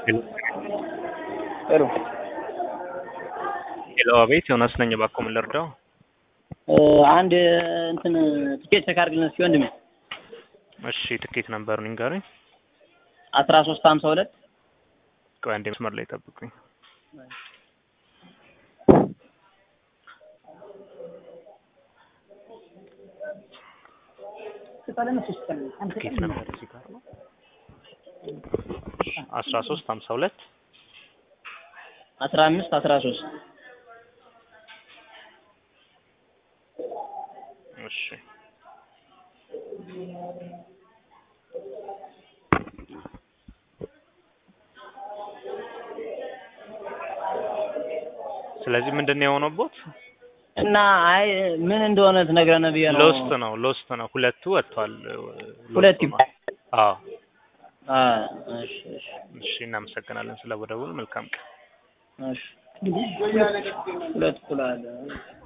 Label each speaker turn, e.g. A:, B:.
A: ጥሩ
B: ሄሎ፣ አቤት ዮናስ ነኝ። እባክዎ ምን ልርዳው?
A: አንድ እንትን ትኬት ቼክ አድርግልን እስኪ ወንድሜ።
B: እሺ፣ ትኬት ነምበሩን ይንገሩኝ።
A: አስራ ሶስት ሀምሳ ሁለት
B: ቆይ አንዴ መስመር ላይ ጠብቁኝ። ትኬት ነምበር እዚህ ጋር ነው። አስራ ሶስት ሀምሳ ሁለት
A: አስራ አምስት አስራ ሶስት
B: እሺ ስለዚህ ምንድን ነው የሆነቦት?
A: እና አይ ምን እንደሆነ ትነግረን ብዬ ነው።
B: ሎስት ነው ሎስት ነው። ሁለቱ ወጥቷል።
A: ሁለት
B: ሎስት ነው። አዎ
A: አ እሺ እሺ
B: እሺ፣ እናመሰግናለን ስለ ደውል። መልካም ቀን።
A: እሺ ሁለት እኩል አለ